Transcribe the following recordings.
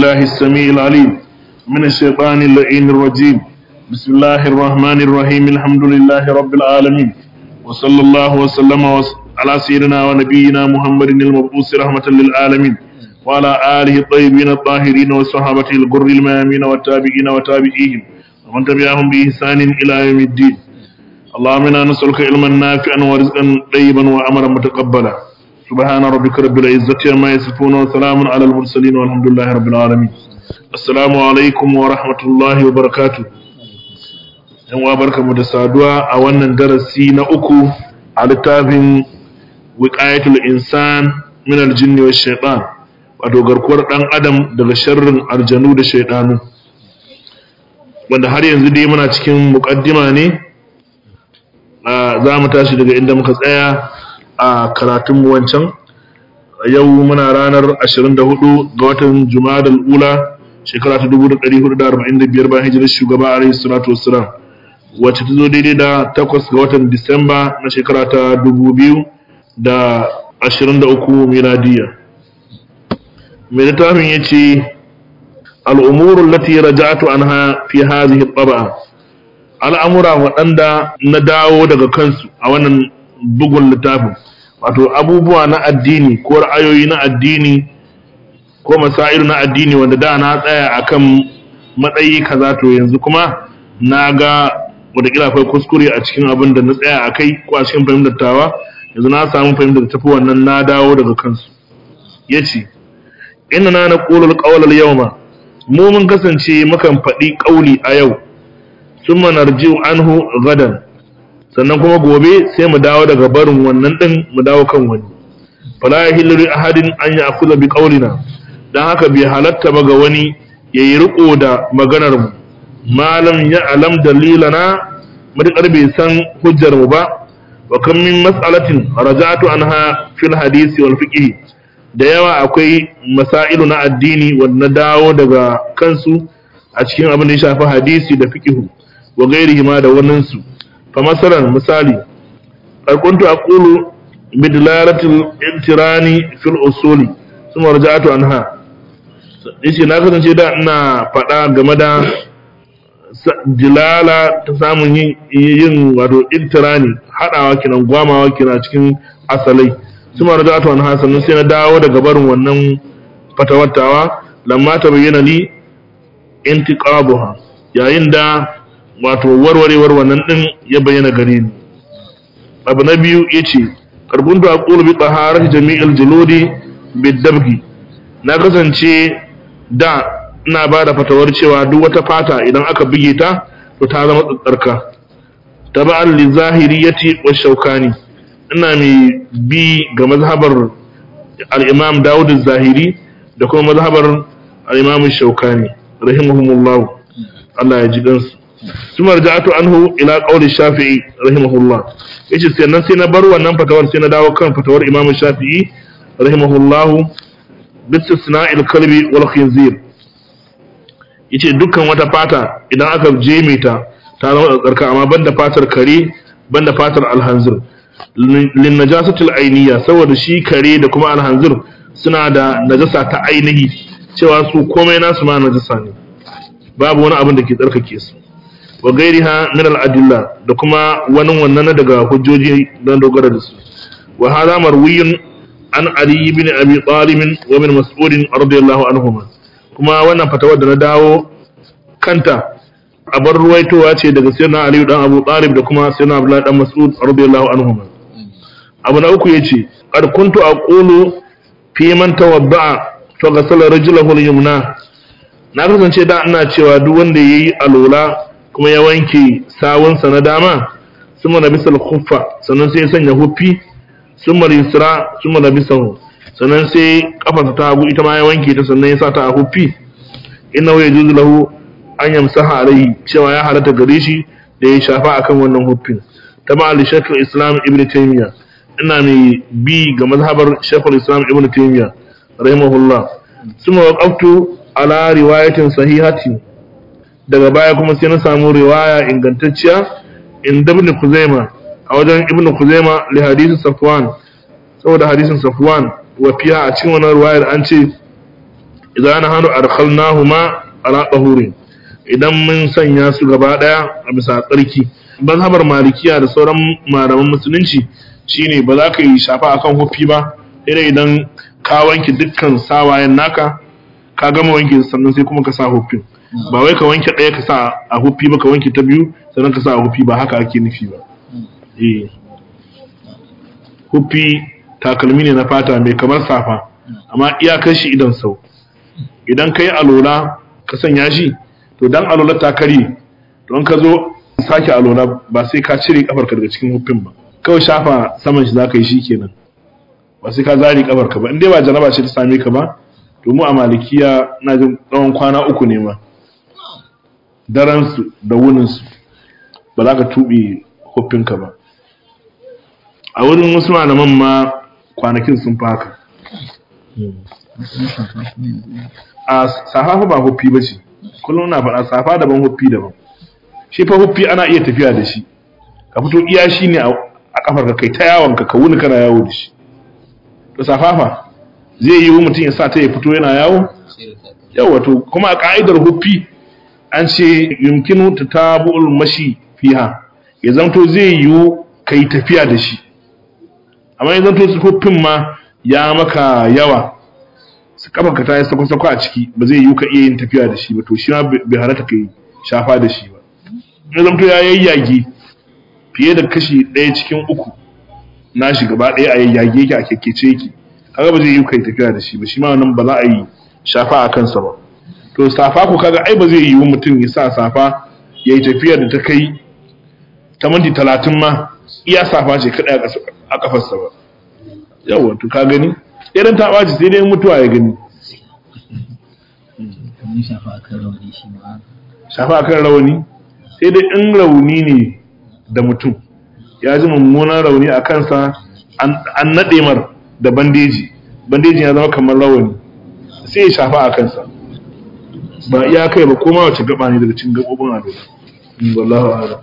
بالله السميع العليم من الشيطان اللعين الرجيم بسم الله الرحمن الرحيم الحمد لله رب العالمين وصلى الله وسلم وس- على سيدنا ونبينا محمد المبعوث رحمة للعالمين وعلى آله الطيبين الطاهرين وصحابته الغر الميامين والتابعين وتابعيهم ومن تبعهم بإحسان إلى يوم الدين اللهم انا نسألك علما نافعا ورزقا طيبا وعملا متقبلا سبحان ربك رب العزة عما يصفون وسلام على المرسلين والحمد لله رب العالمين السلام عليكم ورحمة الله وبركاته yan uwa barkamu da saduwa a wannan darasi na uku a littafin wiqayatul insan min aljinni wash shaitan wato garkuwar dan adam daga sharrin aljanu da shaidanu wanda har yanzu dai muna cikin muqaddima ne za mu tashi daga inda muka tsaya a karatunmu wancan yau muna ranar 24 ga watan jumadal ula shekara ta 1445 bayan hijirar shugaba alaihi salatu wassalam wacce ta zo daidai da 8 ga watan disamba na shekara ta 2023 miladiya mai littafin ya ce al'umurun lati raja'atu anha fi hazihi taba'a al'amura waɗanda na dawo daga kansu a wannan bugun littafin wato abubuwa na addini ko ra'ayoyi na addini ko masailu na addini wanda da na tsaya akan matsayi kaza to yanzu kuma na ga wataƙila akwai kuskure a cikin abin da na tsaya a kai ko a cikin fahimtar tawa yanzu na samu fahimtar tafi wannan na dawo daga kansu ya ce ina na na ƙolul ƙawalar yau ma mu mun kasance mukan faɗi ƙauli a yau sun manarjiu anhu gadan sannan kuma gobe sai mu dawo daga barin wannan din mu dawo kan wani fala yahillu li ahadin an ya'khudha bi qawlina dan haka bai halatta ba ga wani yayi riko da maganar mu malam ya alam dalilana madakar bai san hujjar mu ba wa kam min mas'alatin raja'tu anha fil hadisi wal fiqh da yawa akwai masailu na addini wanda dawo daga kansu a cikin abin da ya shafi hadisi da fiqh wa gairihi ma da waninsu fa masalan misali kuntu aqulu bidlalatil intirani fil usuli thumma raja'tu anha yace na kasance da ina faɗa game da dilala ta samun yin yin wato intirani hadawa kinan gwamawa kina cikin asalai thumma raja'tu anha sannan sai na dawo daga barin wannan fatawattawa lamma ta bayyana li intiqabuha yayin da wato warwarewar wannan din ya bayyana gare ni abu na biyu yace karbuntu aqulu bi taharati jami'il juludi bidabgi na kasance da ina ba da fatawar cewa duk wata fata idan aka buge ta to ta zama tsarka taba'an li zahiriyati wa shaukani ina mai bi ga mazhabar al-imam Dawud az-Zahiri da kuma mazhabar al-imam Shaukani rahimahumullah Allah ya ji gansu ثم رجعت عنه الى قول الشافعي رحمه الله yace sannan sai na bar wannan fatawar sai na dawo kan fatawar Imam Shafi'i rahimahullah bistisna'il kalbi wal khinzir yace dukkan wata fata idan aka jeme ta ta zama tsarka amma banda fatar kare banda fatar alhanzir lin najasatil ainiya saboda shi kare da kuma alhanzir suna da najasa ta ainihi cewa su komai nasu ma najasa ne babu wani abin da ke tsarkake su wa gairiha min al-adilla da kuma wani wannan daga hujjoji don dogara da su wa hadha marwiyun an ali ibn abi talib wa min mas'ud radiyallahu anhuma kuma wannan fatawar da na dawo kanta a bar ruwaitowa ce daga sayyidina ali dan abu talib da kuma sayyidina abdullah dan mas'ud radiyallahu anhuma abu na uku yace qad kuntu aqulu fi man tawadda'a fa ghasala rajlahu al-yumna na kasance da ina cewa duk wanda yayi alola kuma ya wanke sawunsa na dama sun mana bisa khuffa sannan sai ya sanya huffi sun mara yusra sun mara bisa sannan sai kafarsa ta hagu ita ma ya wanke ta sannan ya sa ta a huffi inna ya juzu lahu an yamsaha alaihi cewa ya halatta gare shi da ya shafa akan wannan huffin ta ma ali shekul islam ibn taymiya ina mai bi ga mazhabar shekul islam ibn taymiya rahimahullah suma waqaftu ala riwayatin sahihatin daga baya kuma sai na samu riwaya ingantacciya inda ibn Kuzaima a wajen ibn Kuzaima li hadisin Safwan saboda hadisin Safwan wa fiya a cikin wannan riwayar an ce idan hanu arkhalnahuma ala tahurin idan mun sanya su gaba daya a bisa tsarki mazhabar malikiya da sauran malaman musulunci shine ba za ka yi shafa akan hufi ba idan idan ka wanke dukkan sawayen naka ka gama wanke sannan sai kuma ka sa hufin ba wai ka wanke ɗaya ka sa a hufi ba ka wanke ta biyu sannan ka sa a hufi ba haka ake nufi ba eh hufi takalmi ne na fata mai kamar safa amma iyakar shi idan sau idan ka yi alola ka sanya shi to dan alola ta kare don ka zo sake alola ba sai ka cire kafarka daga cikin hufin ba kawai shafa saman shi za ka yi shi kenan ba sai ka zari kafarka ba in dai ba jaraba ce ta same ka ba to mu a malikiya na jin tsawon kwana uku ne ma daren su da wunin su ba za ka tuɓe hufinka ba a wurin wasu malaman ma kwanakin sun fi haka a safa ba huffi ba ce kullum na faɗa safa daban huffi daban shi fa huffi ana iya tafiya da shi ka fito iya shi ne a kafar ka kai ta yawon ka wuni kana yawo da shi to safafa zai yi mutum ya sa ta ya fito yana yawo yawa to kuma a ka'idar huffi an ce yumkinu ta tabu'ul mashi fiha ya zanto zai yiwu ka yi tafiya da shi amma ya zanto huffin ma ya maka yawa su kafa ka ta yi sako-sako a ciki ba zai yiwu ka iya yin tafiya da shi ba to shi ma bai halatta ka yi shafa da shi ba ya zanto ya yayyage fiye da kashi ɗaya cikin uku na shi gaba ɗaya a yayyage yake a kyakkyace yake kaga ba zai yiwu ka yi tafiya da shi ba shi ma wannan ba za a yi shafa a kansa ba to safa ko kaga ai ba zai yiwu mutum ya sa safa ya yi tafiya da ta kai ta minti talatin ma iya safa ce kaɗai a ƙafarsa ba yawon to ka gani irin ta ɓaci sai dai mutuwa ya gani shafa a kan rauni sai dai in rauni ne da mutum ya ji mummunan rauni a kansa an naɗe mar da bandeji bandeji ya zama kamar rawani sai ya shafa a kansa ba iya kai ba koma wace gaba ne daga cikin gabobin ado wallahu a'lam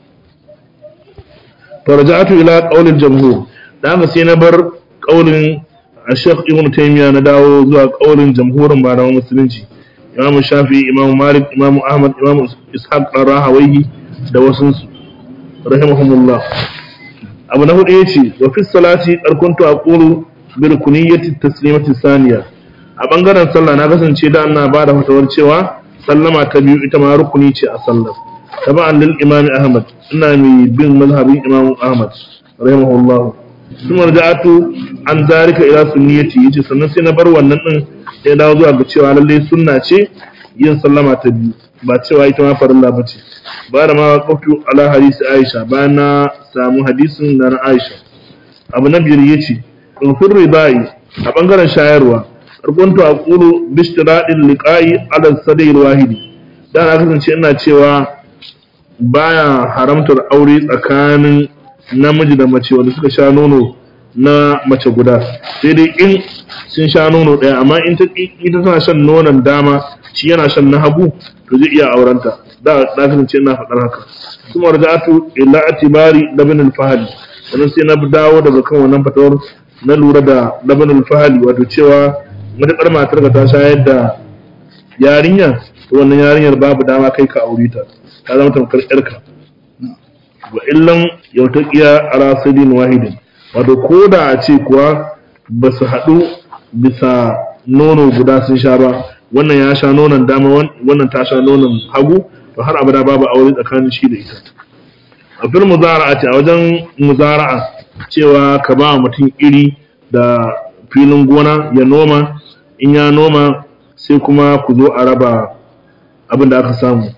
faraja'atu ila qaulil jamhur da haka sai na bar qaulin Sheikh Ibn Taymiyyah na dawo zuwa qaulin jamhurin malaman musulunci Imam Shafi Imam Malik Imam Ahmad Imam Ishaq Rahawayhi da wasu su rahimahumullah abu na hudu yace wa fi salati qarkuntu aqulu bi rukuniyyati taslimati saniya a bangaren sallah na kasance da ana bada fatawar cewa sallama ta biyu ita ma rukuni ce a sallah tabi'an lil imam Ahmad ina mai bin mazhabin Imam Ahmad rahimahullah kuma raja'atu an zarika ila sunniyati yace sannan sai na bar wannan din sai dawo zuwa ga cewa lalle sunna ce yin sallama ta biyu ba cewa ita ma farilla bace ba da ma qaftu ala hadisi Aisha bayan na samu hadisin da na Aisha abu na biyar yace in furri bai a bangaren shayarwa karkuntu aqulu bishtiradil liqa'i ala sadai wahidi dan na kasance ina cewa baya haramtar aure tsakanin namiji da mace wanda suka sha nono na mace guda sai dai in sun sha nono ɗaya amma in ita tana shan nonon dama shi yana shan na hagu to zai iya aurenta da na kasance ina faɗar haka kuma raja'atu illa atibari labin al-fahli sannan sai na dawo daga kan wannan fatawar na lura da labin al-fahli wato cewa matuƙar matar ka ta shayar da yarinya to wannan yarinyar babu dama kai ka aure ta ta zama tamkar yarka wa illan yautaqiya ala sidin wahidin wato ko da a ce kuwa ba su haɗu bisa nono guda sun sha ba wannan ya sha nonon dama wannan ta sha nonon hagu to har abada babu aure tsakanin shi da ita a fil muzara'ati a wajen muzara'a cewa ka ba mutum iri da filin gona ya noma in ya noma sai kuma ku zo a raba abin da aka samu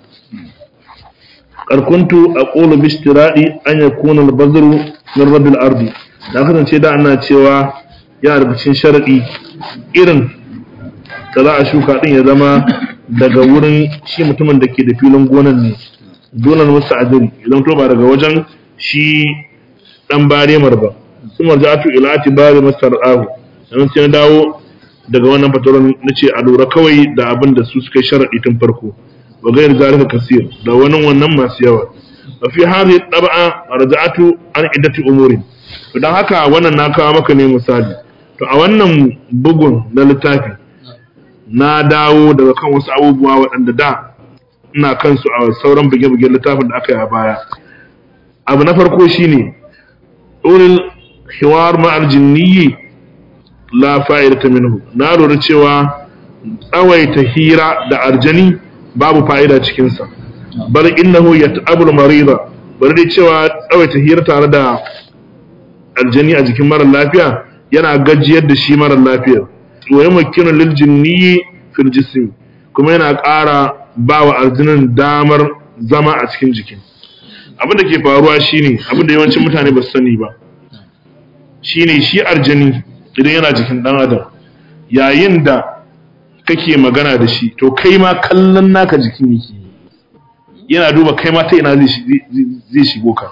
karkuntu a ƙolo bishtiradi an ya kuna albazaru min rabbil ardi da kasance da ana cewa yana da bicin sharaɗi irin da za a shuka ɗin ya zama daga wurin shi mutumin da ke da filin gonan ne donar musu adiri idan to ba daga wajen shi ɗan baremar ba su marja'atu ila atibari masar ahu sannan sai na dawo daga wannan fataron na ce a lura kawai da abin da su suka sharaɗi tun farko wa gayar zalika kasir da wani wannan masu yawa wa fi hadhihi tab'a raja'atu an iddati umurin to dan haka wannan na kawo maka ne misali to a wannan bugun na littafi na dawo daga kan wasu abubuwa waɗanda da ina kansu a sauran buge-bugen littafin da aka yi a baya abu na farko shine ulil hiwar ma'al jinniyi la fa'idata minhu na lura cewa tsawaita hira da arjani babu fa'ida cikinsa bal innahu yat'abul marida bari dai cewa tsawaita hira tare da aljani a jikin mara lafiya yana gajiyar da shi mara lafiyar wa yamakkinu lil jinni fil jism kuma yana ƙara ba wa aljinin damar zama a cikin jikin abin da ke faruwa shine abin da yawancin mutane ba su sani ba shine shi aljani idan yana jikin dan adam yayin da kake magana da shi to kai ma kallon naka jikin yake yana duba kai ma ta ina zai shigo ka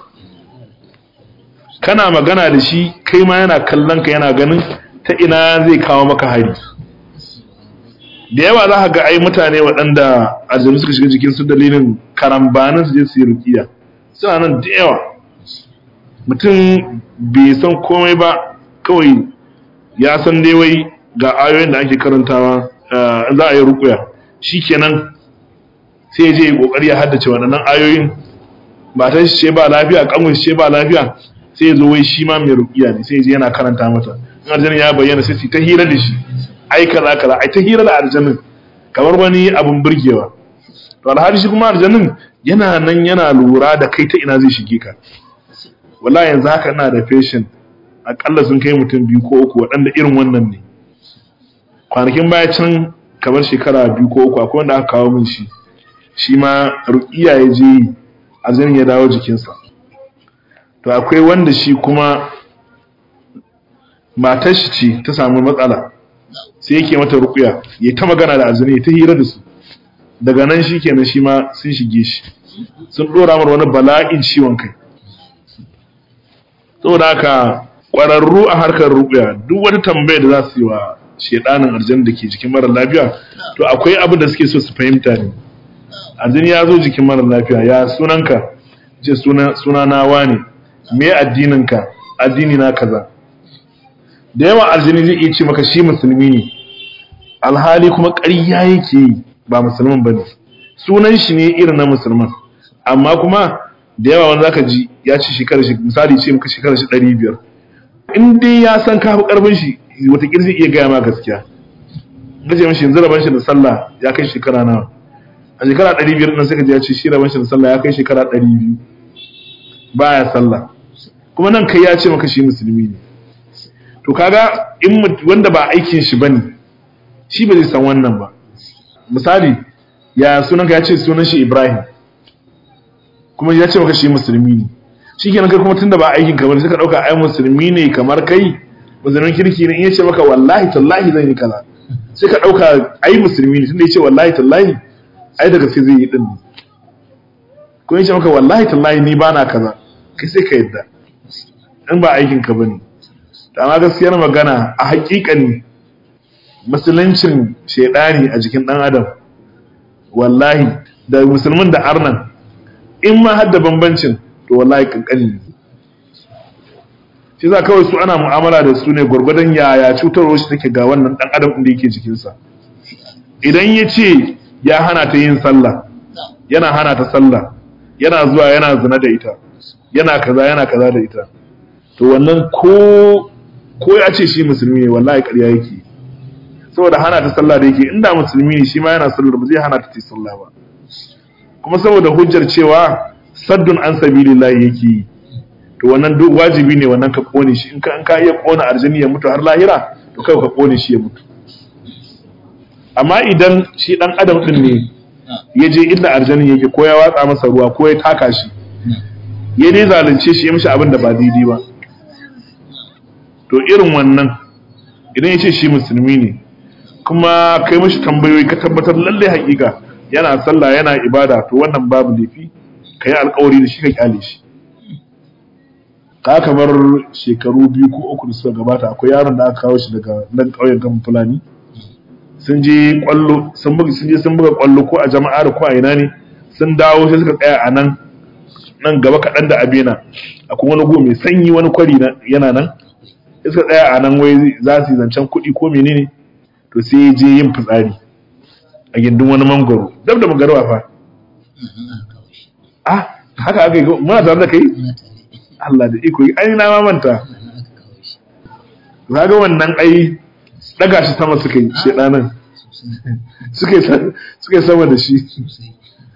kana magana da shi kai ma yana kallon ka yana ganin ta ina zai kawo maka hari da yawa za ka ga ai mutane waɗanda aljanu suka shiga jikin su dalilin karambanin su je su yi rukiya suna nan da yawa mutum bai san komai ba kawai ya san dai wai ga ayoyin da ake karantawa za a yi rukuya shikenan sai ya je ya kokari ya haddace waɗannan ayoyin ba ta shi ce ba lafiya kanwar shi ce ba lafiya sai ya zo wai shi ma mai rukiya ne sai ya je yana karanta mata in aljanin ya bayyana sai su ta hira da shi ai kaza kaza ai ta hira da aljanin kamar wani abun burgewa to alhali shi kuma aljanin yana nan yana lura da kai ta ina zai shige ka wallahi yanzu haka ina da patient akalla sun kai mutum biyu ko uku waɗanda irin wannan ne kwanakin baya can kamar shekara biyu ko uku akwai wanda aka kawo min shi shi ma rukiya ya je yi aljanin ya dawo jikinsa to akwai wanda shi kuma matar shi ce ta samu matsala sai yake mata rukuya ya ta magana da aljani ta hira da su daga nan shi kenan shi ma sun shige shi sun dora mar wani bala'in ciwon kai saboda haka ƙwararru a harkar rukuya duk wata tambaya da za su yi wa shedanin aljan da ke jikin mara lafiya to akwai abu da suke so su fahimta ne aljani ya zo jikin mara lafiya ya sunanka ce suna suna na wane me addininka addini na kaza da yawa aljini zai iya ce maka shi musulmi ne alhali kuma ƙarya yake yi ba musulman ba ne sunan shi ne irin na musulman amma kuma da yawa wanda zaka ji ya ci shekarar shi misali ce maka shekarar shi ɗari biyar in dai ya san kafi ƙarfin shi wataƙila zai iya gaya ma gaskiya ga ce mashi yanzu raban shi da sallah ya kai shekara nawa a shekara ɗari biyar ɗin sai ka ji ya ce shi raban shi da sallah ya kai shekara ɗari biyu baya sallah kuma nan kai ya ce maka shi musulmi ne to kaga in wanda ba aikin shi bane shi ba zai san wannan ba misali ya sunan ka ya ce sunan shi Ibrahim kuma ya ce maka shi musulmi ne shikenan kai kuma tunda ba aikin ka bane sai ka dauka ai musulmi ne kamar kai musulmin kirki ne in ya ce maka wallahi tallahi zan yi kaza sai ka dauka ai musulmi ne tunda ya ce wallahi tallahi ai daga sai zai yi din ko ya ce maka wallahi tallahi ni bana kaza kai sai ka yadda in ba aikin ka bane amma gaskiyar magana a hakikan musuluncin shaidani a jikin dan adam wallahi da musulmin da arnan in ma har da bambancin to wallahi kankani ne shi za kawai su ana mu'amala da su ne gwargwadon yaya cutarwar shi take ga wannan dan adam da yake jikinsa idan ya ce ya hana ta yin sallah yana hana ta sallah yana zuwa yana zina da ita yana kaza yana kaza da ita to wannan ko ko ya ce shi musulmi ne wallahi ƙarya yake saboda hana ta sallah da yake inda musulmi ne shi ma yana sallar ba zai hana ta ta sallah ba kuma saboda hujjar cewa saddun an sabilillah yake yi to wannan duk wajibi ne wannan ka kone shi in ka in ka iya kona aljini ya mutu har lahira to kai ka kone shi ya mutu amma idan shi dan adam din ne ya je inda aljinin yake ko ya watsa masa ruwa ko ya taka shi ya dai zalunce shi ya mishi abin da ba daidai ba to irin wannan idan ya ce shi musulmi ne kuma kai mashi tambayoyi ka tabbatar lalle hakika yana sallah yana ibada to wannan babu laifi ka yi alkawari da shi ka kyale shi ka kamar shekaru biyu ko uku da suka gabata akwai yaron da aka kawo shi daga nan ƙauyen kan fulani sun je kwallo sun buga sun je sun buga kwallo ko a jama'a da ko a ina ne sun dawo sai suka tsaya a nan nan gaba kaɗan da abena akwai wani go mai sanyi wani kwari yana nan suka tsaya a nan wai za su yi zancen kuɗi ko menene to sai ya je yin fitsari a gindin wani mangoro dab da magarwa fa Mhm, aka kawo shi ah haka aka yi ko- muna tare da kai muna tare Allah da iko ai na ma manta nan aka kawo shi zaga wannan ai daga shi sama suka yi shedanan sosai suka yi sa- suka yi sama da shi sosai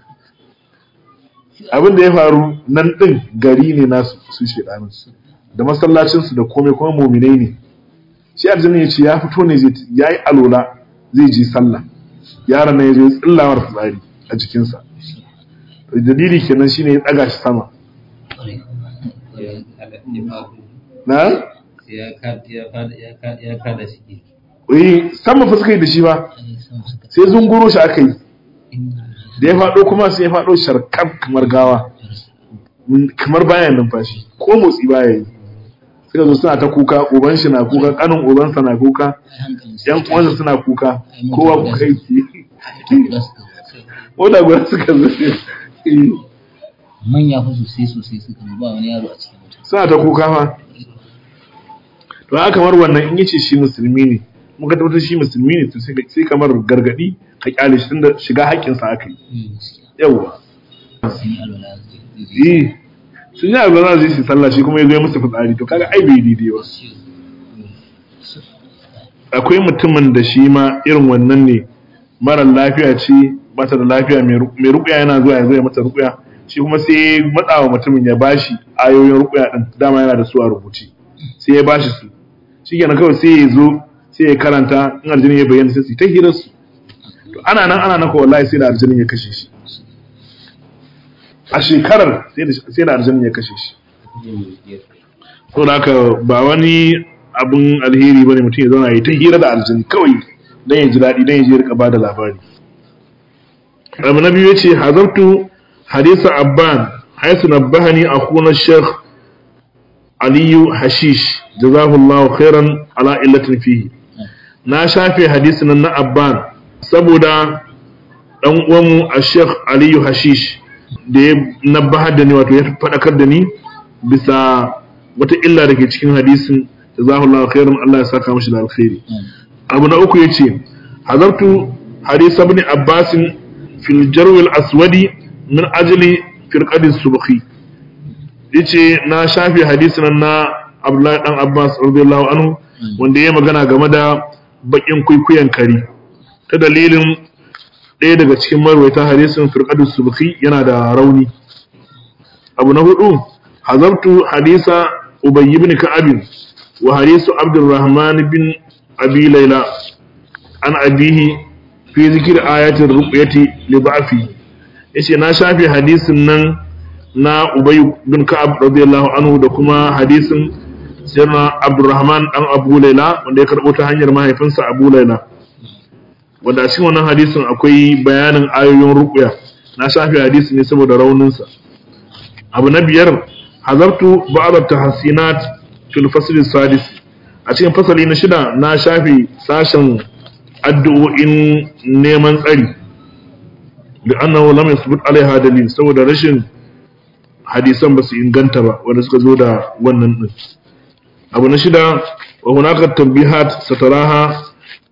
abin da ya faru nan din gari ne nasu su shedanan da masallacinsu da komai kuma muminai ne shi aljanna ya ce ya fito ne zai ya yi alola zai ji sallah yaron nan ya zo ya tsillawar fitsari a jikinsa dalili kenan shine ya daga shi sama ƙwarai na ya kada ya kada ya kada ya kada shi ke eh sama fa suka yi da shi ba ai sama suka sai zunguro shi aka yi inna da ya faɗo kuma sai ya faɗo sharkar kamar gawa kamar baya numfashi ko motsi baya yi suka zo suna ta kuka uban shi na kuka kanin ubansa na kuka ai hankalin su yan uwansa suna kuka kowa kuka yake guda suka mota guda suka zo Eh, manya fa sosai sosai suka zo, ba wani yaro a cikin mota suna ta kuka fa to haka kamar wannan in yace shi musulmi ne muka tabbatar shi musulmi ne to sai ka- sai kamar gargadi ka kyale shi tunda shiga haƙƙinsa aka yi Mm, gaskiya. yawwa sun yi alwala zai zai- eh sun yi abu za su yi su sallah shi kuma ya zo ya musu fitsari to kaga ai bai daidai ba akwai mutumin da shi ma irin wannan ne mara lafiya ce bata da lafiya mai ru- mai rukuya yana zuwa ya zo ya mata rukuya shi kuma sai ya matsa wa mutumin ya bashi ayoyin rukuya din dama yana da su a rubuce sai ya bashi su shi kenan kawai sai ya zo sai ya karanta in aljini ya bayyana sai su yi ta hirar su to ana nan ana nan ko wallahi sai da aljinin ya kashe shi a shekarar sai da sai da aljinin ya kashe shi to da haka ba wani abin alheri bane mutum ya zauna ya ta hira da aljini kawai dan ya ji daɗi dan ya je rika bada labari abu na biyu yace hazartu hadisa abban haisu nabbahani akhuna sheikh aliyu hashish jazahullahu khairan ala illatin fihi na shafe hadisin nan na abban saboda dan uwanmu a sheikh aliyu hashish da ya nabbahar da ni wato ya faɗakar da ni bisa wata illa da ke cikin hadisin jazahullahu khairan Allah ya saka mashi da alkhairi abu na uku yace hazartu hadis ibn abbas fil jarw al aswadi min ajli firqadi subhi yace na shafi hadisin na Abdullahi dan Abbas radiyallahu anhu wanda ya magana game da bakin kwaikwayon kari ta dalilin ɗaya daga cikin marwaita hadisin firqadi subhi yana da rauni abu na hudu hazartu hadisa ubay ibn ka'ab wa hadisu abdurrahman bin abi layla an abihi fi zikir ayatin ruqyati li ba'fi yace na shafe hadisin nan na ubay bin ka'ab radiyallahu anhu da kuma hadisin sirna abdurrahman dan abu layla wanda ya karbo ta hanyar mahaifinsa abu layla wanda a cikin wannan hadisin akwai bayanin ayoyin ruqya na shafe hadisin ne saboda rauninsa abu na biyar hazartu ba'd tahsinat fil fasl sadis a cikin fasali na shida na shafe sashen addu'o'in neman tsari da annahu lam yasbut alaiha dalil saboda rashin hadisan ba su inganta ba wanda suka zo da wannan din abu na shida wa hunaka tanbihat sataraha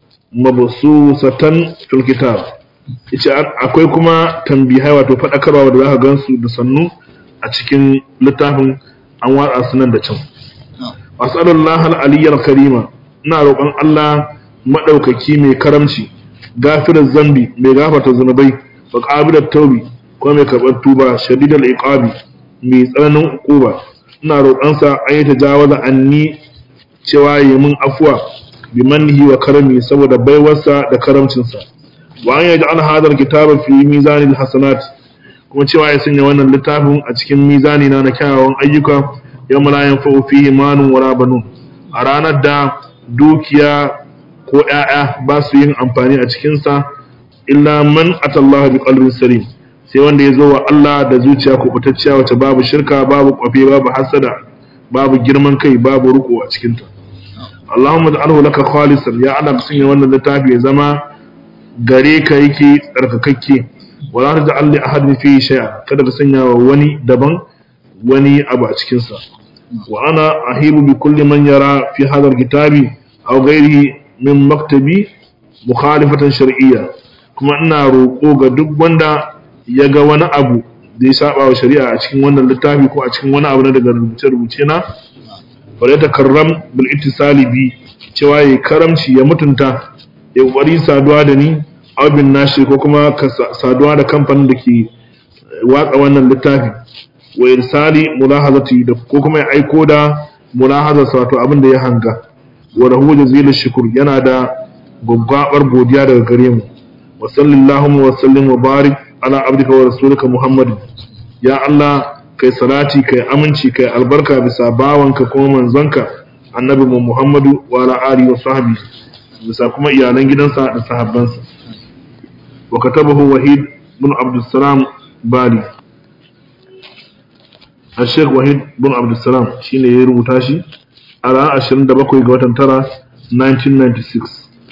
mabsusatan fil kitab yace akwai kuma tambihai wato fadakarwa da zaka gansu da sannu a cikin littafin an watsa su nan da can wasallallahu al-aliyyal karima ina roƙon Allah madaukaki mai karamci gafirar zambi mai gafarta zunubai wa qabilat taubi ko mai karɓar tuba shadidal iqabi mai tsananin uquba ina roƙon sa an yi tajawaza anni cewa yi min afwa bi manhi wa karami saboda baiwarsa da karamcinsa wa an yaj'al hadha al-kitaba fi mizanil hasanat kuma cewa ya sanya wannan littafin a cikin mizani na na kyawawan ayyuka yau la yanfa'u fihi manun wala banun a ranar da dukiya ko ƴaƴa ba su yin amfani a cikin sa illa man atallaha bi qalbin salim sai wanda ya zo wa Allah da zuciya kubutacciya wacce babu shirka babu kwafe babu hasada babu girman kai babu ruko a cikin ta Allahumma ij'alhu laka khalisan ya Allah ka sanya wannan littafi ya zama gare ka yake tsarkakakke wala taj'al li ahadin fihi shay'a kada ka sanya wa wani daban wani abu a cikin sa wa ana ahibu bi kulli man yara fi hadha alkitabi aw ghayrihi min maktabi mukhalifatan shar'iyya kuma ina roƙo ga duk wanda ya ga wani abu da ya saba wa shari'a a cikin wannan littafi ko a cikin wani abu na daga rubuce-rubuce na wale ta karram bil ittisali bi cewa ya karamci ya mutunta ya kokari saduwa da ni abin nashi ko kuma ka saduwa da kamfanin da ke watsa wannan littafi wa irsali mulahazati da ko kuma ya aiko da mulahazar wato abin da ya hanga wa lahu jazilu shukr yana da gwaggwabar godiya daga gare mu wa sallallahu wa sallim wa barik ala abdika wa rasulika muhammad ya allah kai salati kai aminci kai albarka bisa bawanka kuma manzonka annabi mu muhammadu wa ala alihi wa sahbihi bisa kuma iyalan gidansa da sahabbansa wa katabahu wahid bin abdussalam bali الشيخ وحيد بن عبد السلام شيني يربو تاشي على 27 ga watan tara 1996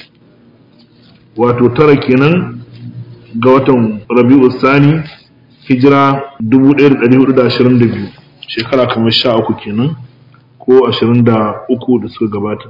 wato tara kenan ga watan Rabi'u Sani hijira 1422 shekara kamar 13 kenan ko 23 da suka gabata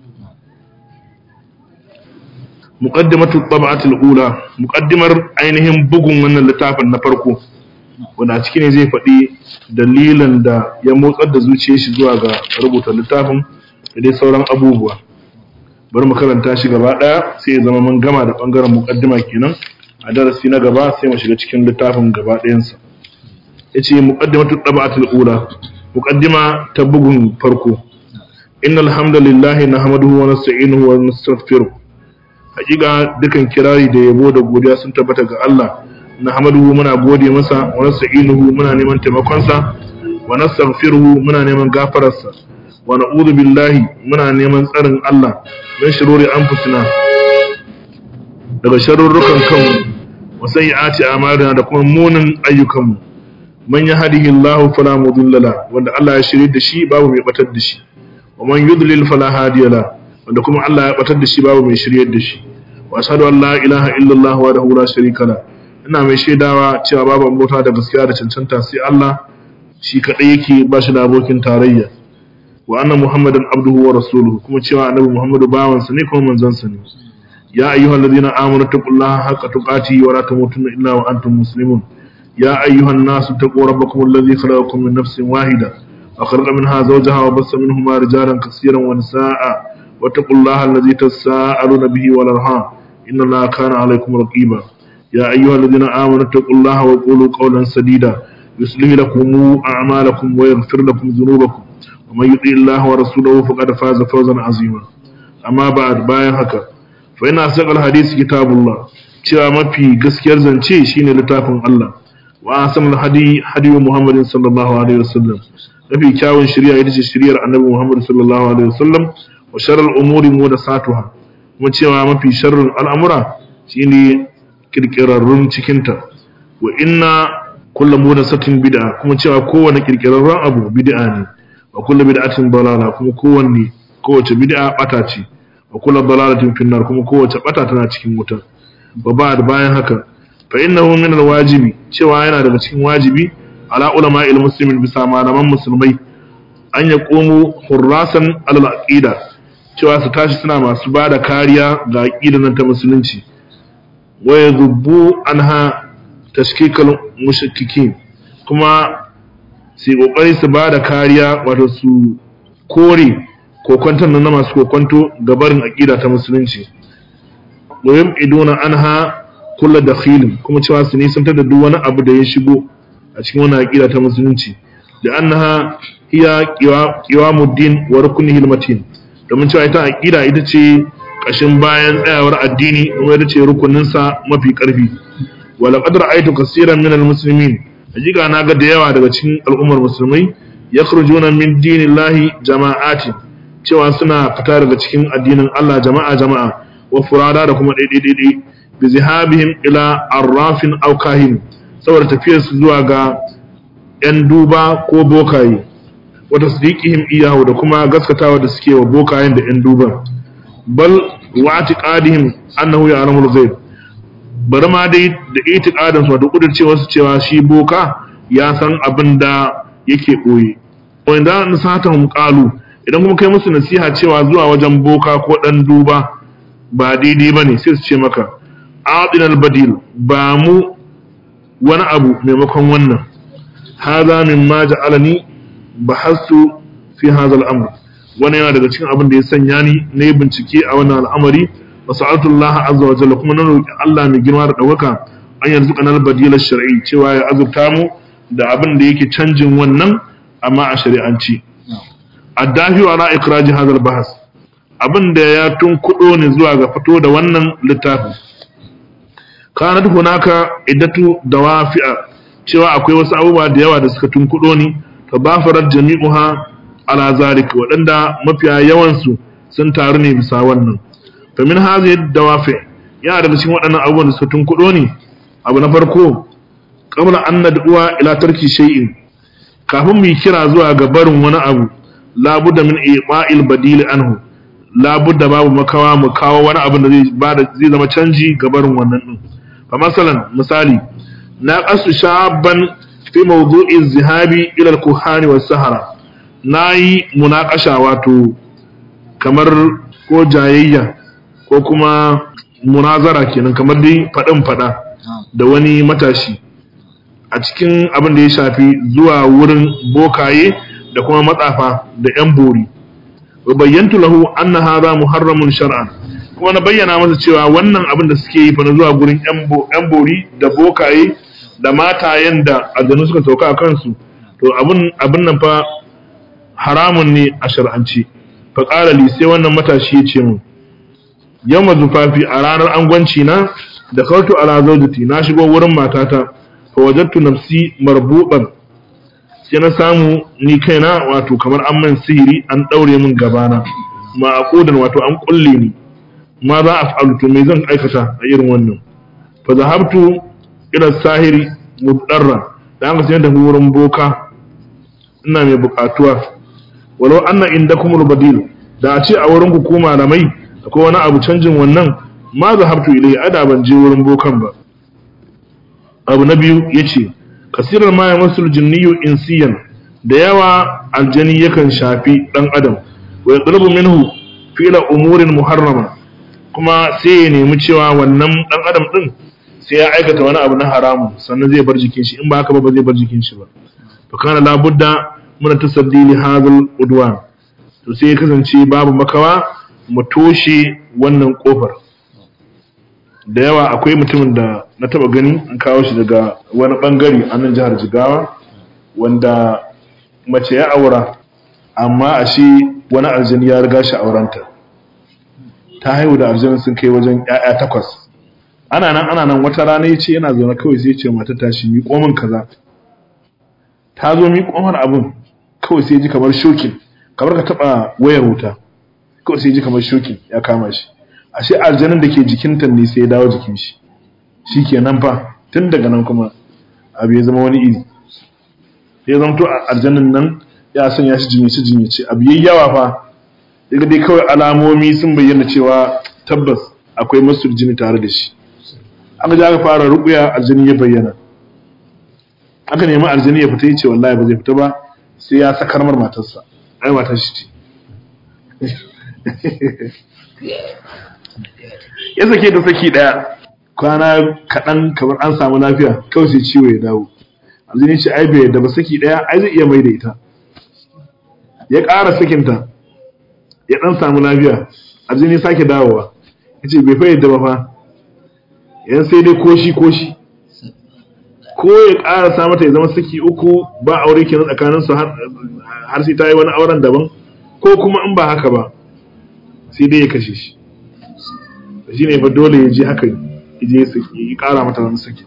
muqaddimatu tab'ati al-ula muqaddimar ainihin bugun wannan littafin na farko wanda a ciki ne zai faɗi dalilin da ya motsar da zuciyar shi zuwa ga rubuta littafin da dai sauran abubuwa bari mu karanta shi gaba ɗaya sai ya zama mun gama da ɓangaren muƙaddima kenan a darasi na gaba sai mu shiga cikin littafin gaba ɗayansa ya ce muƙaddimatu ɗaba'atul ula muƙaddima ta bugun farko inna alhamdulillahi nahmaduhu wa nasta'inuhu wa nastaghfiruh hakika dukan kirari da yabo da godiya sun tabbata ga Allah nahmaduhu muna gode masa wa nasta'inuhu muna neman taimakonsa wa nastaghfiruhu muna neman gafararsa wa na'udhu billahi muna neman tsarin Allah min shururi anfusina daga sharurrukan kanmu wa sayyiati a'malina da kuma munin ayyukanmu man yahdihillahu fala mudilla la wanda Allah ya shirye da shi babu mai batar da shi wa man yudlil fala hadiya la wanda kuma Allah ya batar da shi babu mai shiryar da shi wa ashhadu an la ilaha illallah wahdahu la sharika la ina mai shaidawa cewa babu mota da gaskiya da cancanta sai Allah shi kadai yake ba shi da abokin tarayya wa anna muhammadan abduhu wa rasuluhu kuma cewa annabi muhammadu bawansa ne kuma manzansa ne ya ayyuhal ladina amanu taqullaha haqqa tuqatihi wa la tamutunna illa wa antum muslimun ya ayyuhan nasu taqu rabbakum alladhi khalaqakum min nafsin wahida wa khalaqa minha zawjaha wa bassa minhuma rijalan kaseeran wa nisaa wattaqullaha alladhi tasaaluna bihi wal arham inna allaha kana alaykum raqiba يا أيها الذين آمنوا اتقوا الله وقولوا قولا سديدا يصلح لكم أعمالكم ويغفر لكم ذنوبكم ومن يطع الله ورسوله فقد فاز فوزا عظيما أما بعد باين هكا فإن أصدق الحديث كتاب الله cewa mafi gaskiyar zance shine littafin Allah wa asamul hadi hadi Muhammad sallallahu alaihi wasallam mafi kyawun shari'a ita ce shari'ar Annabi Muhammad sallallahu alaihi wasallam wa sharral umuri muhdathatuha kuma cewa mafi sharrin al'amura shine kirkirarrun cikinta wa inna kullum mudasatin bid'a kuma cewa kowane kirkirarren abu bid'a ne wa kullu bid'atin dalala kuma kowanne kowace bid'a bata ce wa kullu dalalatin finnar kuma kowace bata tana cikin wuta wa ba'd bayan haka fa innahu min alwajibi cewa yana daga cikin wajibi ala ulama'il muslimin bisa malaman musulmai an ya komo hurrasan alal aqida cewa su tashi suna masu bada kariya ga aqidar nan ta musulunci ويذبوا عنها تشكيك المشككين kuma su yi kokari su ba da kariya wato su kore kokwantar na masu kokwanto ga barin aƙida ta musulunci domin idona an ha kula da filin kuma cewa su nisantar da duk wani abu da ya shigo a cikin wani aƙida ta musulunci da an ha iya kiwamuddin wa rukunin hilmatin domin cewa ita aƙida ita ce kashin bayan tsayawar addini kuma ita ce rukuninsa mafi ƙarfi wala qadra aitu kaseeran min almuslimin hakika na ga da yawa daga cikin al'ummar musulmai yakhrujuna min dinillahi jama'ati cewa suna fita daga cikin addinin Allah jama'a jama'a wa furada da kuma daidai bi zihabihim ila arrafin aw kahin saboda tafiyar su zuwa ga yan duba ko bokaye wa tasdiqihim iyahu da kuma gaskatawa da suke wa bokayen da yan duban bal wa atiqadihim annahu ya'lamu al-ghaib bari ma dai da itiqadin su da kudircewa su cewa shi boka ya san abin da yake boye wanda nasatahum qalu idan kuma kai musu nasiha cewa zuwa wajen boka ko dan duba ba daidai bane sai su ce maka a'tina al-badil ba mu wani abu maimakon wannan hadha mimma ja'alani bahastu fi hadha al-amr wannan yana daga cikin abin da ya sanya ni na yi bincike a wannan al'amari wa sa'altu Allah azza wa jalla kuma na roki Allah mai girma da ɗaukaka an yanzu kanar badila shar'i cewa ya azurta mu da abin da yake canjin wannan amma a shari'anci addafi wa na ikraji hadal bahas abin da ya tunkuɗo ne zuwa ga fito da wannan littafin kanat hunaka iddatu dawafi'a cewa akwai wasu abubuwa da yawa da suka tunkuɗo ni fa bafarat jami'uha ala zalik waɗanda mafiya yawansu sun taru ne bisa wannan fa min hadhihi dawafi yana daga cikin waɗannan abubuwan da suka tunkuɗo ni abu na farko qabla an nad'uwa ila tarki shay'in kafin mu yi kira zuwa ga barin wani abu labudda min iqa'il badil anhu labudda babu makawa mu kawo wani abu da zai bada zai zama canji ga barin wannan din fa masalan misali na qasu shaban fi mawdu'i zihabi ila al-kuhani was sahara nayi munaqasha wato kamar ko jayayya ko kuma munazara kenan kamar dai fadin fada da wani matashi a cikin abin da ya shafi zuwa wurin bokaye da kuma matsafa da 'yan bori wa bayyantu lahu anna hadha muharramun shar'an kuma na bayyana masa cewa wannan abin da suke yi fa na zuwa gurin 'yan bori da bokaye da matayen da aljanu suka sauka a kansu to abin abin nan fa haramun ne a shar'anci fa qala li sai wannan matashi ya ce mu yawma zufafi a ranar angwanci na da kautu ala zawjati na shigo wurin matata fa wajadtu nafsi marbuban sai na samu ni kaina wato kamar an man sihiri an daure min gabana ma aqudan wato an kulle ni ma za a fa'alu to me zan aikata a irin wannan fa zahabtu ila sahiri mudarra da aka sai da wurin boka ina mai bukatuwa walau anna indakumul badil da a ce a wurin ku ko malamai akwai wani abu canjin wannan ma zahabtu ilai ada ban je wurin bokan ba abu na biyu yace kasirar ma ya masul jinniyu insiyan da yawa aljani yakan shafi dan adam wa yatlubu minhu fi'la umurin muharrama kuma sai ya nemi cewa wannan dan adam din sai ya aikata wani abu na haramu sannan zai bar jikin shi in ba haka ba ba zai bar jikin shi ba to kana la budda muna tasaddi li hadhal udwan to sai ya kasance babu makawa mu toshe wannan kofar da yawa akwai mutumin da na taba gani an kawo shi daga wani bangare a nan jihar jigawa wanda mace ya aura amma a shi wani aljini ya riga shi aurenta ta haihu da aljinin sun kai wajen 'ya'ya takwas ana nan ana nan wata rana ya ce yana zaune kawai sai ce mata tashi mi komin kaza ta zo mi komar abin kawai sai ji kamar shokin kamar ka taba wayar wuta kawai sai ji kamar shokin ya kama shi ashe aljanin da ke jikinta ne sai ya dawo jikin shi shi ke nan fa tun daga nan kuma abu ya zama wani iri ya zama to aljanin nan ya sanya shi jinyace jinyace abu yayi yawa fa daga dai kawai alamomi sun bayyana cewa tabbas akwai masu jini tare da shi aka ji aka fara rubuya aljini ya bayyana aka nemi aljini ya fita ya ce wallahi ba zai fita ba sai ya sakar mar matarsa ai matar shi ce ya sake ta saki daya kwana kaɗan kamar an samu lafiya kawai sai ciwo ya dawo aljini ce ai bai yadda ba saki daya ai zai iya mai da ita ya ƙara sakinta ya ɗan samu lafiya aljini sake dawowa ya ce bai fa yadda ba fa yan sai dai koshi koshi ko ya ƙara sa mata ya zama saki uku ba aure kenan tsakaninsu har sai ta yi wani auren daban ko kuma in ba haka ba sai dai ya kashe shi shi ne fa dole ya je haka je ya ƙara mata wani saki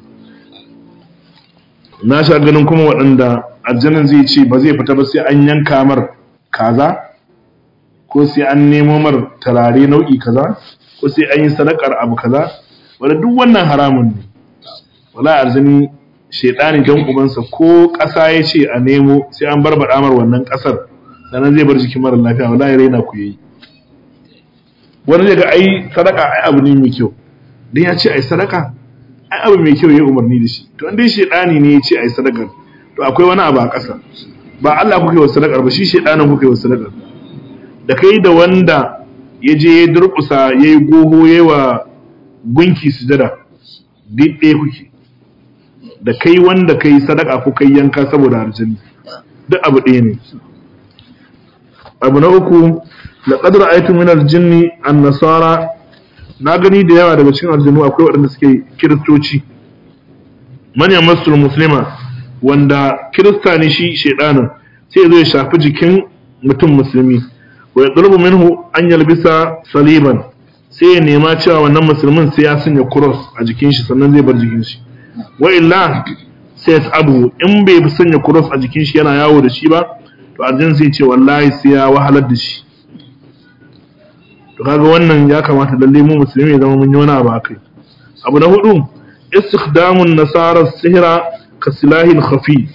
na sha ganin kuma waɗanda aljanin zai ce ba zai fita ba sai an yanka mar kaza ko sai an nemo mar tarare nau'i kaza ko sai an yi sadakar abu kaza wanda duk wannan haramun ne wala arzini shaidani jan ubansa ko ƙasa ya ce a nemo sai an barbaɗa mar wannan ƙasar sannan zai bar jikin mara lafiya wala ya raina ku yayi wani zai ga ai sadaka ai abu ne mai kyau dan ya ce ai sadaka ai abu mai kyau ya umarni da shi to dai shaidani ne ya ce ai sadaka to akwai wani abu a ƙasa ba Allah kuka yi wa sadakar ba shi shaidanin kuka yi wa sadakar da kai da wanda ya je ya durƙusa ya yi goho ya yi wa gunki sujada duk ɗaya kuke da kai wanda kai sadaka ko kai yanka saboda aljini duk abu ɗaya ne abu na uku laqad ra'aytu min al-jinni an-nasara na gani da yawa daga cikin aljinu akwai waɗanda suke kiristoci manyan masul muslima wanda kirista ne shi shedanin sai ya zo ya shafi jikin mutum musulmi wa ya ɗulbu minhu an yalbisa saliban sai ya nema cewa wannan musulmin sai ya sanya cross a jikin shi sannan zai bar jikin shi wa illa sai ya abu in bai fi sanya cross a jikin shi yana yawo da shi ba to aljin sai ce wallahi sai ya wahalar da shi to kaga wannan ya kamata lalle mu musulmi ya zama mun yi wani abu akai abu na hudu istikhdamun nasara sihra ka silahin khafi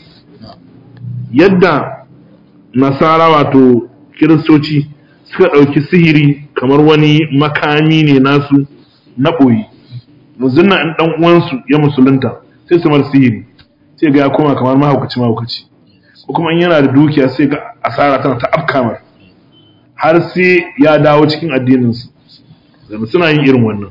yadda nasara wato kiristoci suka ɗauki sihiri kamar wani makami ne nasu na ɓoyi muzunna in ɗan uwansu ya musulunta sai su mar sihiri sai ga ya koma kamar mahaukaci mahaukaci ko kuma in yana da dukiya sai ga asara tana ta afkamar har sai ya dawo cikin addininsu zama suna yin irin wannan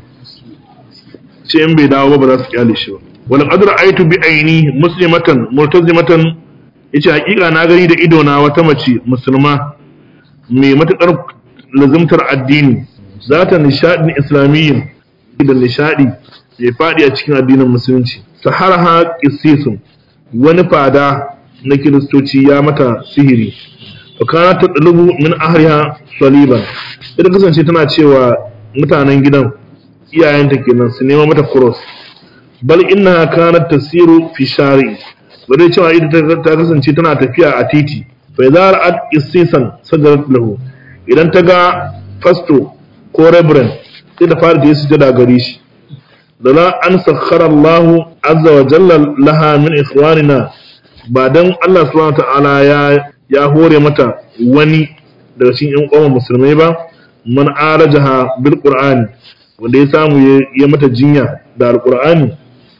ce in bai dawo ba ba za su kyale shi ba wal qadra aitu bi aini muslimatan multazimatan yace hakika na gani da ido na wata mace musulma mai matukar lazimtar addini zata nishadin islamiyyin da nishadi ya fadi a cikin addinin musulunci saharaha qissisun wani fada na kiristoci ya mata sihiri fa kana tadlubu min ahliha saliban ita kasance tana cewa mutanen gidan iyayenta kenan su nema mata cross bal inna kanat tasiru fi shari bare cewa ita ta kasance tana tafiya a titi fa idza ra'at issisan sadarat lahu idan ta ga fasto ko reverend sai ta fara da sujada gare shi da la an sakhara Allah azza wa jalla laha min ikhwanina ba dan Allah subhanahu ta'ala ya ya hore mata wani daga cikin ƴan uwan musulmai ba man arajaha bil qur'ani wanda ya samu ya mata jinya da alqur'ani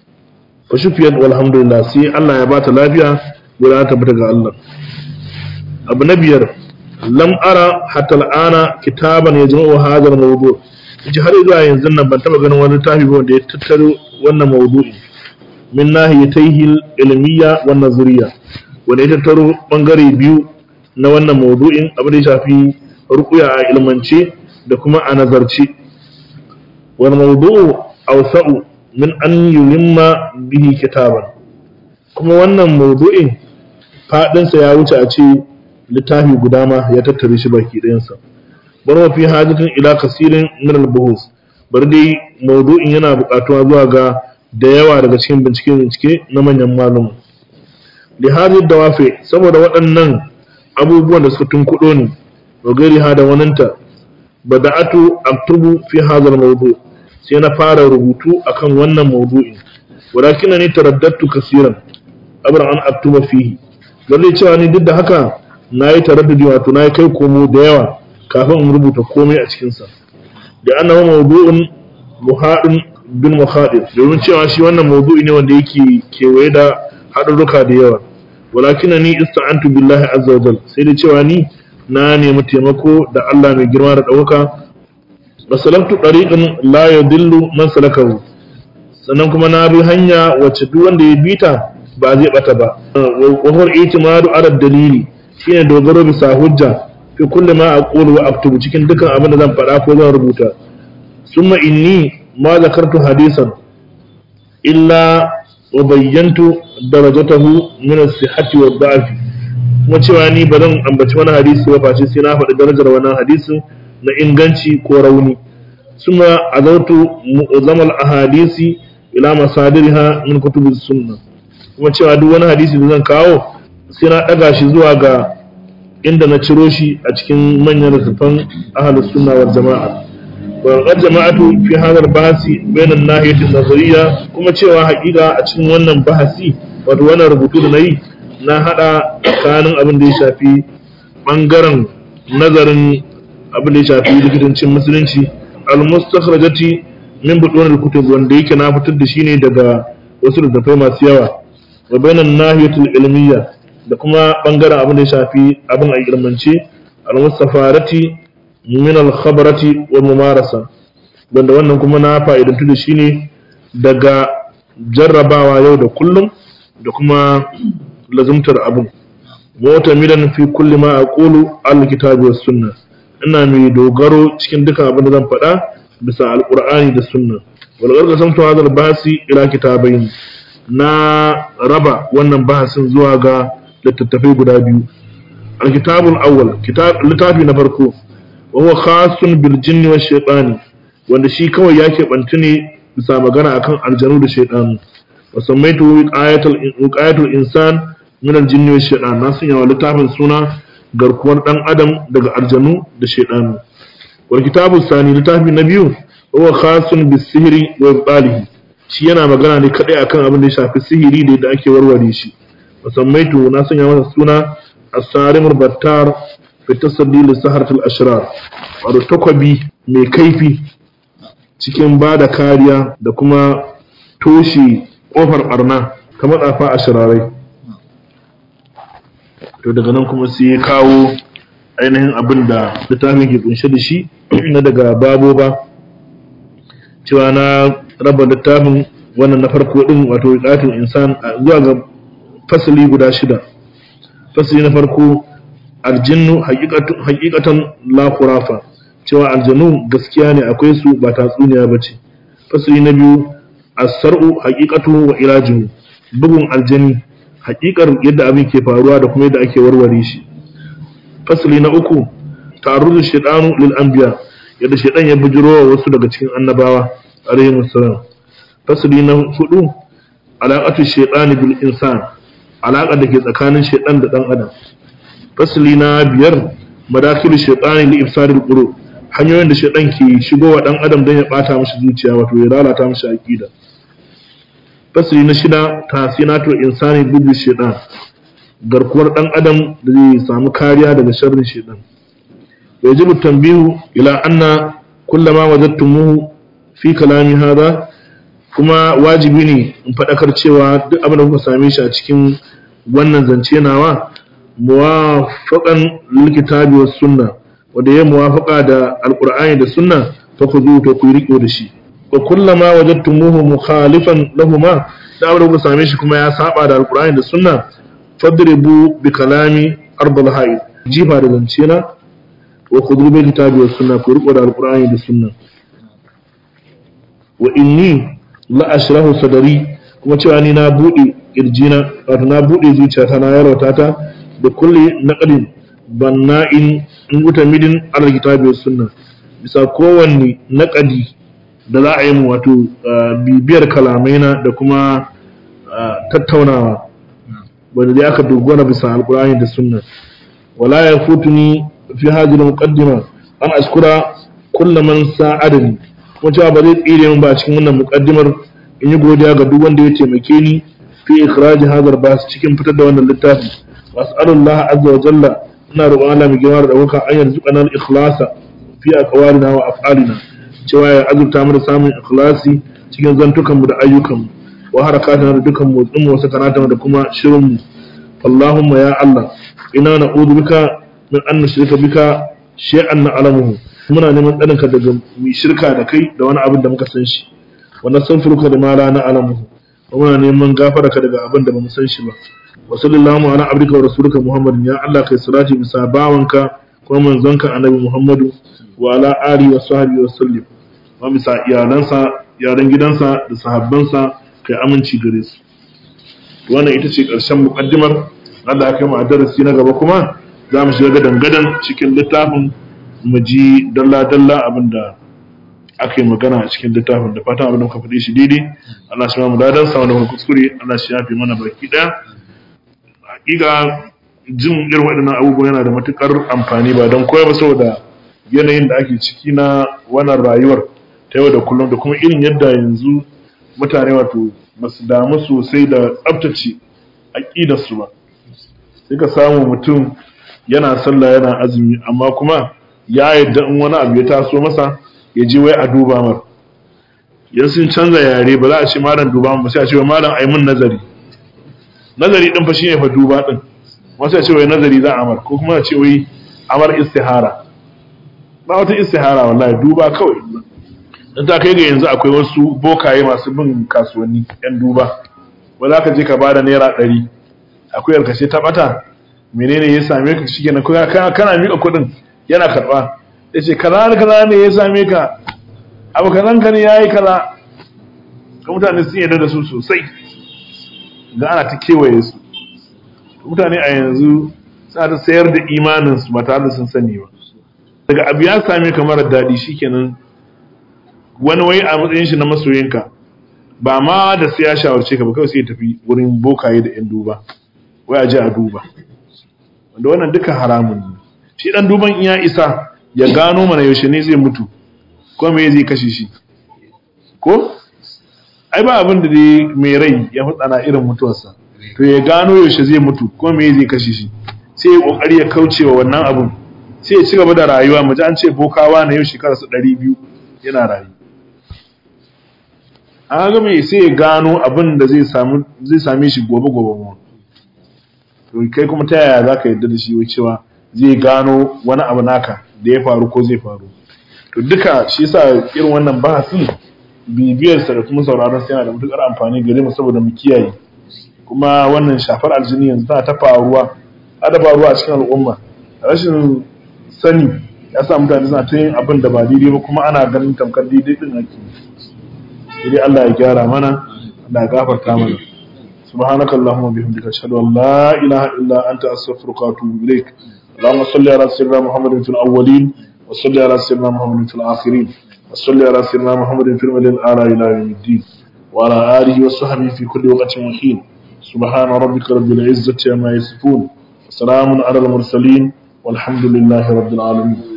fa shufiyat walhamdulillah sai Allah ya bata lafiya guda ta bata ga Allah abu na biyar lam ara hatta al'ana kitaban yajma'u hadha al-mawdu' ji har zuwa yanzu nan ban taba ganin wani littafi ba wanda ya tattaro wannan mawdu'i min nahiyatayhi al-ilmiyya wan nazariyya wanda ya tattaro bangare biyu na wannan mawdu'in abin da ya shafi ruqya a ilmance da kuma a nazarci wal mawdu'u awsa'u min an yulimma bihi kitaban kuma wannan mawdu'in fadinsa ya wuce a ce littafi guda ma ya tattare shi baki ɗayansa bar wa fi hajjatin ila kasirin min al-buhus bar dai mawdu'in yana buƙatuwa zuwa ga da yawa daga cikin bincike bincike na manyan malum li hadhihi dawafi saboda waɗannan abubuwan da suka tunkuɗo ni wa gairi hada wananta bada'atu aktubu fi hadha al-mawdu' sai na fara rubutu akan wannan mawdu'in walakin ni taraddadtu kaseeran abra an aktuba fihi lalle cewa ni duk da haka nayi taraddudi wato nayi kai komo da yawa kafin in rubuta komai a cikin sa da annahu mawdu'un muhadin bin muhadir domin cewa shi wannan mawdu'i ne wanda yake kewaye da haɗurruka da yawa walakin ni ista'antu billahi azza wajal sai da cewa ni na nemi taimako da Allah mai girma da ɗaukaka masalaktu ɗariƙin la ya dillu man salakahu sannan kuma na bi hanya wacce duk wanda ya bita ba zai bata ba wa huwa itimadu ala dalili shine dogaro bisa hujja fi kulli ma aqulu wa aktubu cikin dukkan abin da zan faɗa ko zan rubuta summa inni ma zakartu hadisan illa wa bayyantu darajatahu min as-sihhati wa da'fi kuma cewa ni ba zan ambaci wani hadisi ba face sai na faɗi darajar wannan hadisin na inganci ko rauni suna azautu mu'zamal ahadisi ila masadiriha min kutubis sunna kuma cewa duk wani hadisi da zan kawo sai na daga shi zuwa ga inda na ciro shi a cikin manyan littattafan ahlus sunna wal jama'a wa qad jama'atu fi hadha bahasi bayna an-nahiyati an-nazariyya kuma cewa haƙiƙa a cikin wannan bahasi wato wannan rubutu da nayi na hada tsakanin abin da ya shafi bangaren nazarin abin da ya shafi likitancin musulunci al-mustakhrajati min butun al-kutub wanda yake na fitar da shi ne daga wasu littattafai masu yawa wa bainan nahiyatul ilmiyya da kuma bangaren abin da ya shafi abin a ilmance al-mustafarati min al-khabarati wal mumarasa wanda wannan kuma na fa'idantu da shi ne daga jarrabawa yau da kullum da kuma lazumtar abin mota milan fi kulli ma aqulu al-kitabi was sunna ina mai dogaro cikin duka abin da zan faɗa bisa alqur'ani da sunna wal garga samtu hadal basi ila kitabain na raba wannan bahasin zuwa ga littattafai guda biyu al-kitabul awwal kitab littafi na farko wa huwa khasun bil jinni wash shaytani wanda shi kawai ya keɓanci ne bisa magana akan aljanu da shaidanu wa sammaitu wiqayatul wiqayatul insan min aljinni wash shaitan na sanya wa littafin suna garkuwar dan adam daga aljanu da shaidanu wal kitabu sani littafi na biyu huwa khasun bis sihri wa ibalihi shi yana magana ne kadai akan abin da ya shafi sihiri da yadda ake warware shi wa sammaitu na sanya masa suna as-sarimul battar fi tasaddi li saharatul ashrar wato takwabi mai kaifi cikin ba da kariya da kuma toshe ƙofar ɓarna ta matsafa a shirarai to daga nan kuma sai ya kawo ainihin abin da littafin ke kunshe da shi na daga babo ba cewa na raba littafin wannan na farko din wato ƙatin insan zuwa ga fasali guda shida fasali na farko aljinnu hakikatan la khurafa cewa aljanu gaskiya ne akwai su ba tatsuniya ba ce fasali na biyu as-sar'u haqiqatu wa ilajuhu bugun aljani haƙiƙar yadda abin ke faruwa da kuma yadda ake warware shi fasali na uku ta'arruzu shaytanu lil anbiya yadda shaytan ya bujiro wa wasu daga cikin annabawa alaihi wassalam fasali na hudu alaqatu shaytani bil insan alaƙa da ke tsakanin shaytan da dan adam fasali na biyar madakilu shaytani li ifsadil qulub hanyoyin da shaidan ke shigo wa dan adam don ya bata mashi zuciya wato ya lalata mashi aqida fasiri na shida tasinatul insani bibi shaidan garkuwar dan adam da zai samu kariya daga sharrin shaidan yajibu tanbihu ila anna kullama wajadtumuhu fi kalami hada kuma wajibi ne in fadakar cewa duk abin da kuka same shi a cikin wannan zance nawa muwafaqan lil kitabi was sunnah wanda ya muwafaka da alqur'ani da sunna fa khudhu to ku riko da shi wa kullama wajadtumuhu mukhalifan lahumma da abin da same shi kuma ya saba da alqur'ani da sunna fadribu bi kalami ardal hayy jifa da zance na wa khudhu bi kitabi was sunna ku riko da alqur'ani da sunna wa inni la ashrahu sadari kuma cewa ni na bude kirjina wato na bude zuciyata na yarwata ta da kulli naqlin banna'in in guta midin alal kitabi was sunna bisa kowanne naqadi da za a yi mu wato bibiyar kalamaina da kuma tattaunawa wanda dai aka dogara bisa alqur'ani da sunna wala yafutuni fi hadhihi muqaddima an ashkura kullu man sa'adani kuma cewa ba zai tsire min ba a cikin wannan muqaddimar in yi godiya ga duk wanda ya taimake ni fi ikhraj hadar bas cikin fitar da wannan littafi was'alullah azza wa jalla ina roƙon Allah mai girma da ɗaukaka an yarzuka nan ikhlasa fi aqwalina wa af'alina cewa ya azurta mu da samun ikhlasi cikin zantukan mu da ayyukan mu wa harakatana da dukan motsin mu sakanatan da kuma shirin mu Allahumma ya Allah ina na'udhu bika min an nushrika bika shay'an na'lamuhu muna neman tsarinka daga mu shirka da kai da wani abin da muka san shi wa nastaghfiruka da ma la na'lamuhu wa muna neman gafararka daga abin da bamu san shi ba wa sallallahu ala abdika wa rasulika muhammadin ya Allah kai salati bisa bawanka kuma manzonka annabi muhammadu wa ala ali wa sahbihi wa sallim wa bisa iyalansa yaran gidansa da sahabbansa kai aminci gare su wannan ita ce ƙarshen muƙaddimar Allah ya kai mu a darasi na gaba kuma za mu shiga gadan gadan cikin littafin mu ji dalla dalla abinda aka yi magana a cikin littafin da fatan abin da muka faɗi shi daidai Allah shi mu dadan sa wanda kuskure Allah shi yafi mana baki ɗaya hakika jin irin waɗannan abubuwa yana da matukar amfani ba don koya ba saboda yanayin da ake ciki na wannan rayuwar ta yau da kullum da kuma irin yadda yanzu mutane wato ba su damu sosai da tsabtace aƙidarsu ba sai ka samu mutum yana sallah yana azumi amma kuma ya yadda in wani abu ya taso masa ya je wai a duba mar yan sun canza yare ba za a ce malam duba ba sai a ce wa malam ai mun nazari nazari din fa shine fa duba din wasu ya ce wai nazari za a amar ko kuma a ce wai amar istihara ba wata istihara wallahi duba kawai dan ta kai ga yanzu akwai wasu bokaye masu bin kasuwanni yan duba wanda za ka je ka bada naira ɗari akwai yarkashe ta bata menene ya same ka shi kenan kana kana miƙa kuɗin yana karɓa ya ce kaza da kaza ne ya same ka abu kazan ka ne ya yi kaza ka mutane sun yarda da su sosai ga ana ta kewaye su mutane a yanzu suna ta sayar da imaninsu ba tare da sun sani ba daga abu ya same ka mara daɗi shikenan wani wai a matsayin shi na masoyinka ba ma da sai ya shawarce ka ba kawai sai ya tafi wurin bokaye da yan duba wai a je a duba wanda wannan duka haramun ne shi dan duban in ya isa ya gano mana yaushe ne zai mutu ko me zai kashe shi ko ai ba abin da dai mai rai ya tsana irin mutuwarsa to ya gano yaushe zai mutu ko me zai kashe shi sai ya kokari ya kauce wa wannan abun sai ya ci gaba da rayuwa mu ji an ce bokawa na yau shekara su 200 yana rayu an ga mai sai ya gano abin da zai samu zai same shi gobe gobe mu to kai kuma ta yaya zaka yarda da shi wai cewa zai gano wani abu naka da ya faru ko zai faru to duka shi yasa irin wannan bahasin bibiyarsa da kuma sauraron sa yana da matukar amfani gare mu saboda mu kiyaye kuma wannan shafar aljini yanzu tana ta faruwa ta faruwa a cikin al'umma rashin sani ya sa mutane suna ta yin abin da ba daidai ba kuma ana ganin tamkar daidai din ake sai Allah ya gyara mana Allah ya gafarta mana سبحانك اللهم وبحمدك اشهد ان لا اله الا انت استغفرك واتوب اليك اللهم صل على سيدنا محمد في الاولين وصل على سيدنا محمد في الاخرين وصل على سيدنا محمد في المدينه الاعلى الى يوم الدين وعلى اله وصحبه في كل وقت وحين سبحان ربك رب العزه عما يصفون وسلام على المرسلين والحمد لله رب العالمين